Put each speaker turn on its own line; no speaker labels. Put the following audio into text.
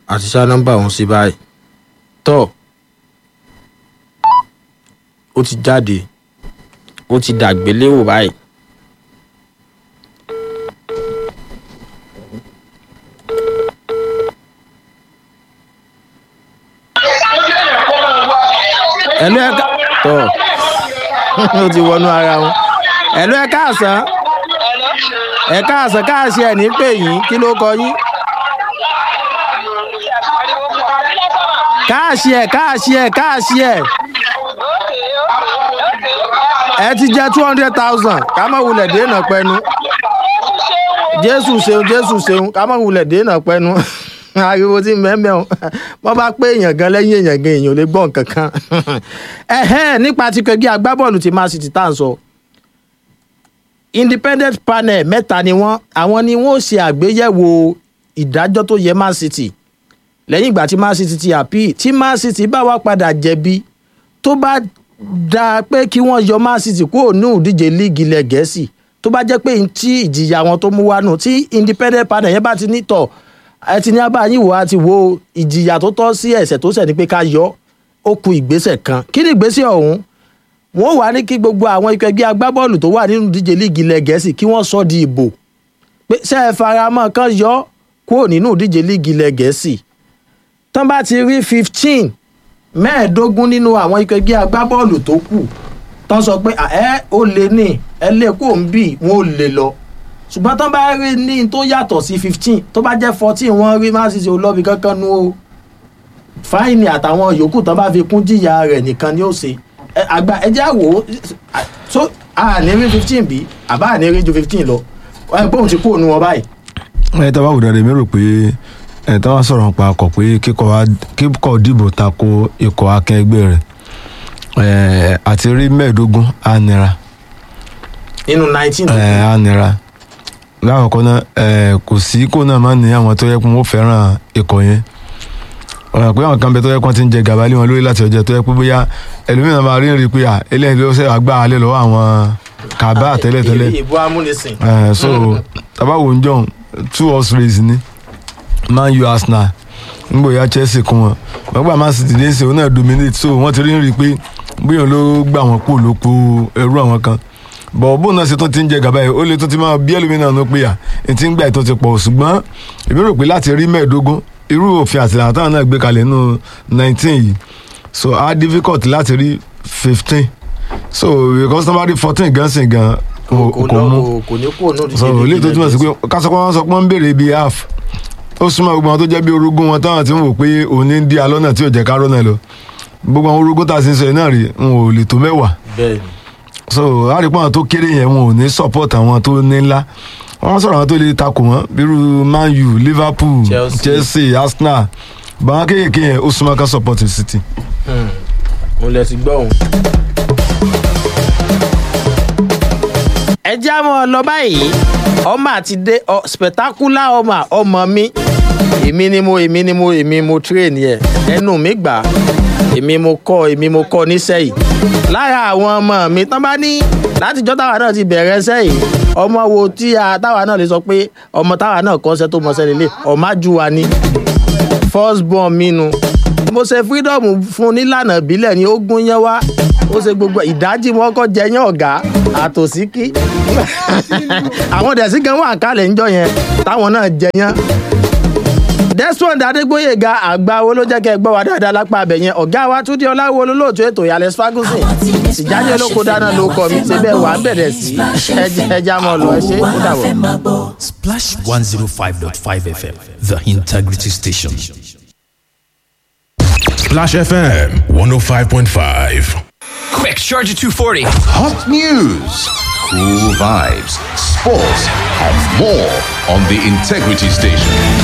àti ṣá nọ́mbà òun sí báyìí tọ́ ó ti jáde ó ti dàgbéléwò báyìí. ẹ̀lú ẹ̀ka tọ́ ó ti wọnú ara wọn ẹ̀lú ẹ̀ka àsán ẹ̀ka àsán káàsì ẹ̀ ní pè yín kí ló kọ yín. káàsì ẹ̀ káàsì ẹ̀ káàsì ẹ̀ ẹ ti jẹ two hundred thousand ká má wulẹ̀ déènà pẹ́nu jésù ṣeun jésù ṣeun ká má wulẹ̀ déènà pẹ́nu ariwo tí mẹ́mẹ́ o wọ́n bá pé èèyàn gan lẹ́yìn èèyàn gan èèyàn ò lè gbọ́ nǹkan kan ẹ̀hẹ́n nípa ti kẹgbẹ́ agbábọ́ọ̀lù ti man city tá à ń sọ independent panel mẹ́ta ni wọ́n àwọn ni wọ́n ṣe àgbéyẹ̀wò ìdájọ́ tó yẹ man city lẹ́yìn ìgbà tí man city ti appeal tí man city bá wá padà jẹ̀bi tó bá dáa pé kí wọ́n yọ man city kúrò ní ìdíje líìgì ilẹ̀ gẹ̀ẹ́sì tó bá jẹ́ pé tí ìjìyà wọn tó mú wá nù tí independent panel yẹn bá ti ní tọ̀ ẹ ti ní abáyín wò á ti wo ìjìyà tó tọ́ sí ẹ̀sẹ̀ tó ṣẹ̀ ní pé ká yọ ó ku ìgbésẹ̀ kan kí ni ìgbésẹ̀ ọ̀hún wọ́n wà ní kí gbogbo àwọn ikọ̀ ẹgbẹ́ agbábọ́ọ̀lù tó wà nínú ìdíje líìgì ilẹ̀ gẹ̀ẹ́sì kí wọ́n sọ di ìbò pé ṣé ẹ faramọ́ kan yọ kúrò nínú ìdíje líìgì ilẹ̀ gẹ̀ẹ́sì tán bá ti rí fifteen mẹ́ẹ̀ẹ́dógún nínú àwọn ikọ̀ ẹgbẹ́ agbábọ́ọ̀lù tó kù tán sọ pé ẹ ó lè ní ẹ lè kó ń bì wọn ò lè lọ ṣùgbọ́n tán bá rí ní tó yàtọ̀ sí fifteen tó bá jẹ́ fourteen wọ́n rí má sì ṣe olóbi kankan nu o fáìní àtàwọn yòókù tán bá fi kún jìyà rẹ̀ nìkan ni ó ṣe àgbà ẹjẹ́ àwò so àní rí fifteen bí àbá àní rí ju fifteen lọ ẹ bóun ti kú òun wọn báyìí.
ẹ tá a bá wù dáadáa mi rò pé ẹ tá a bá sọ̀rọ̀ nípa ọkọ̀ pé kíkọ̀ dìbò tako ikọ̀ akẹgbẹ́ rẹ̀ ẹ àti rí mẹ́ẹ̀ẹ́dógún á nira.
nínú nineteen.
ẹ á nira lákọ̀ọ́kọ́ náà ẹ kò sí kó náà má ní àwọn tó yẹ kó wọ́n fẹ́ràn ikọ̀ yẹn ọ̀rọ̀ pé àwọn kan bẹ tó yẹ kó ti ń jẹ gàba lé wọn lórí láti ọjọ́ tó yẹ pé bóyá ẹlòmíràn máa rí rí pé à eléyìí ló ṣe àgbà alẹ́ lọ́wọ́ àwọn kàbá tẹ́lẹ̀tẹ́lẹ̀
ìbò amúnisìn.
ẹ so tabawo ń jọun two horse race ni man u arsenal ngbòya chelsea kún wọn wọn gbà man city dé sí òun náà dominate so wọn ti rí rí pé bóyá ló gbà wọn kú lóko ẹrú àwọn kan bọ̀ bóun náà ṣe tó ti ń jẹ gàba yìí ó lè tó ti máa bí ẹlòmíràn ló pé à ètí ń gbà ètò ti pọ̀ ṣùgbọ́n èmi rò pé láti rí mẹ́ẹ̀ẹ́dógún irú òfin àtìlànà táwọn náà gbé kalẹ̀ nínú nineteen yìí so á difficult láti rí fifteen so because somebody fourteen gan sin gan kò mú
kò ní kú òun
so ilé tó túmọ̀ sí pé kásọpọ̀ wọn sọ pé wọ́n ń béèrè bíi half ó súnmọ́ gbogbo àwọn tó jẹ́ bí orogún wọn táwọn ti ń wò pé òun ní dí alọ́nà tí ò jẹ́ ká rọ́nà lọ gbogbo àwọn orogún tá a sì ń sọ yìí náà rí wọn ò lè tó mẹ́wàá
bẹ́ẹ̀ni
so àrípọ̀ àwọn tó kéré yẹn wọn ò ní support àwọn tó ní ńlá wọ́n sọ̀rọ̀ àwọn tó lè takò wọ́n bírú man u liverpool
Chelsea.
chelsea arsenal báwọn kéèké yẹn ó súnmọ́ ká support city.
mo lẹ ti gbọ́ òun. ẹ já mọ́ ọ lọ báyìí ọmọ àti dé ọ spectacular ọmọ ọmọ mi èmi ni mo èmi ni mo èmi mo train yẹ ẹnu mi gbà èmi mo kọ́ èmi mo kọ́ níṣẹ́ yìí lára àwọn ọmọ mi tán bá ní látijọ́ táwa náà ti bẹ̀rẹ̀ ṣẹ́ yìí ọmọ wo tí a táwa náà lè sọ pé ọmọ táwa náà kọ́ ṣẹ́ tó mọ ṣẹ́ lélẹ̀ ọ̀májú wa ni first born mi nu mo ṣe freedom fún nílànà ìbílẹ̀ ni ó gún yẹn wá ó ṣe gbogbo ìdájí wọn kọ́ jẹ yẹn ọ̀gá àtòsíkí àwọn dẹ̀sí gan wà kálẹ̀ ńjọ yẹn táwọn náà jẹ yẹn desmond adégbòyèga àgbà wo ló jẹ́ kẹ́ ẹ gbọ́ wa dáadáa lápá abẹ yẹn ọ̀gá wa túndé ọláwo olólóòtú ètò ìyàlẹ̀ ferguson ìjáde olóko dáná ló kọ mi ṣe bẹ́ẹ̀ wà á bẹ̀rẹ̀ sí ẹja mọ́ lọ ẹ ṣe ó dàbọ̀.
Splash 105.5 FM, the integrity station.
Splash FM 105.5.
Quick, Charger 240.
Hot news, cool vibes, sports, and more on the Integrity Station.